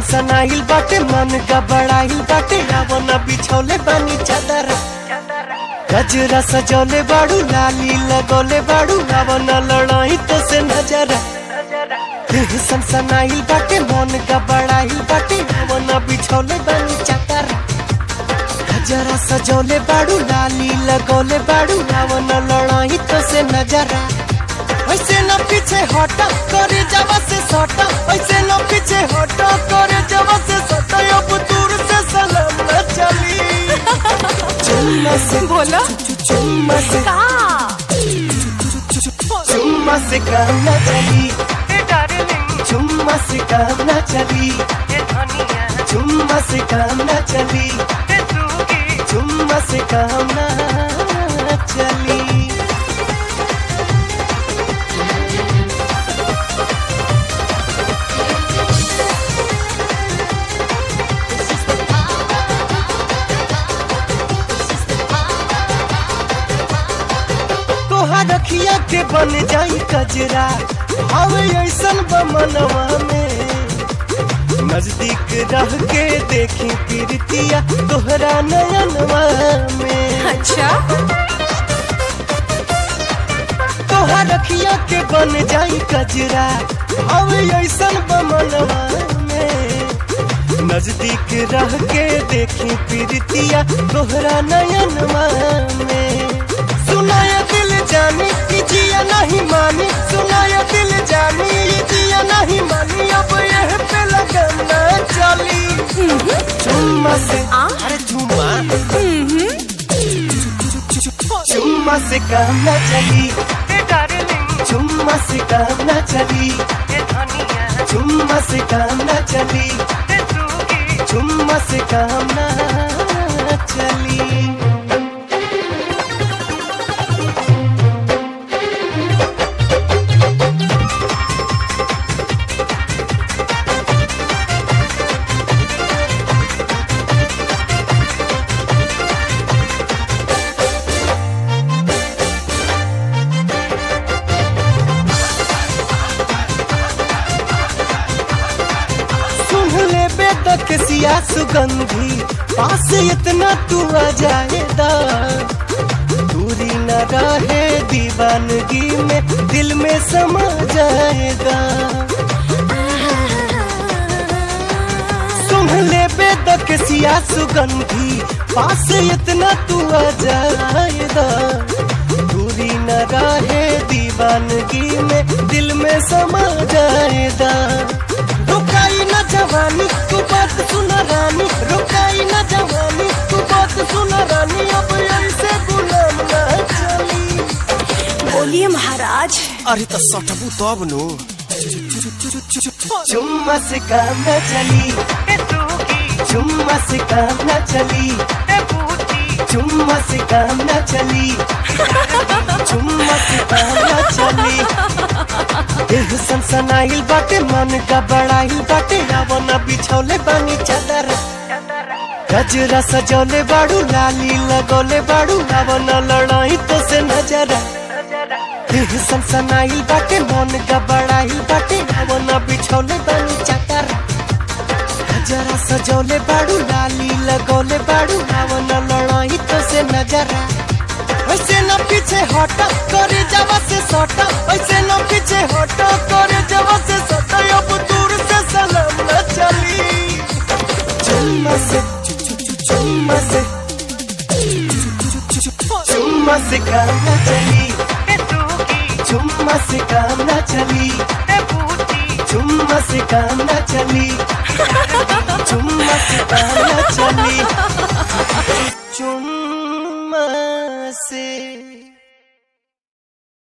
सनसनाइल बाटे मन गबड़ाइल बाटे रावण बिछौले बानी चादर गजरा सजौले बाड़ू लाली लगौले बाड़ू रावण लड़ाई तो से नजर देह सनसनाइल बाटे मन गबड़ाइल बाटे रावण बिछौले बानी चादर गजरा सजौले बाड़ू लाली लगौले बाड़ू रावण लड़ाई तो से नजरा ऐसे न पीछे हटा करे जब से सटा ऐसे न पीछे हटा करे जब से सटा अब दूर से सलाम न चली चुम्मा से बोलो चुम्मा से का चुम्मा से काम न चली चुम्मा से काम न चली चुम्मा से काम न चली चुम्मा से काम न चली तोहार रखिया के बन जाई कजरा हवे ऐसन बमनवा में नजदीक रह के देखी प्रीतिया तोहरा नयनवा में अच्छा तोहार रखिया के बन जाई कजरा हवे ऐसन बमनवा में नजदीक रह के देखी प्रीतिया तोहरा नयनवा में सुनाया दिल जानी कि जिया नहीं मानी सुनाया दिल जानी ये जिया नहीं मानी अब यह पे लगन न चली चुम्मा से आ? अरे चुम्मा चुम्मा से काम न चली चुम्मा से काम न चली चुम्मा से काम न चली चुम्मा से काम न चली सुन ले बेदक सिया सुगंधी पास इतना तू आ जाएगा दूरी न रहे दीवानगी में दिल में समा जाएगा सुन ले बेदक सिया सुगंधी पास इतना तू आ जाएगा दूरी न रहे दीवानगी में दिल में समा जाएगा रुकाई न जवानी तू बात सुन रानी रुकाई न जवानी तू बात सुन रानी अब ऐसे गुलाम न चली बोलिए महाराज अरे तो सटबू तब नु चुम्मा से काम न चली चुम्मा से काम न चली चुम्मा से काम न चली चुम्मा से काम न चली देह सनसनाइल बाटे मन का बड़ाइल बाटे रावण बिछौले बानी चादर गजरा सजौले बाड़ू लाली लगौले बाड़ू रावण लड़ाई तो से नजर देह सनसनाइल बाटे मन का बड़ाइल बाटे रावण बिछौले बानी चादर गजरा सजौले बाड़ू लाली लगौले बाड़ू रावण लड़ाई तो से नजरा ऐसे न पीछे हटा करे जब से सटा ऐसे न पीछे हटा करे जब से सटा अब दूर से सलाम न चली चुम्मा से चुम्मा से चुम्मा से काम न चली चुम्मा से काम न चली चुम्मा से काम न चली चुम्मा से काम न चली चुम्मा से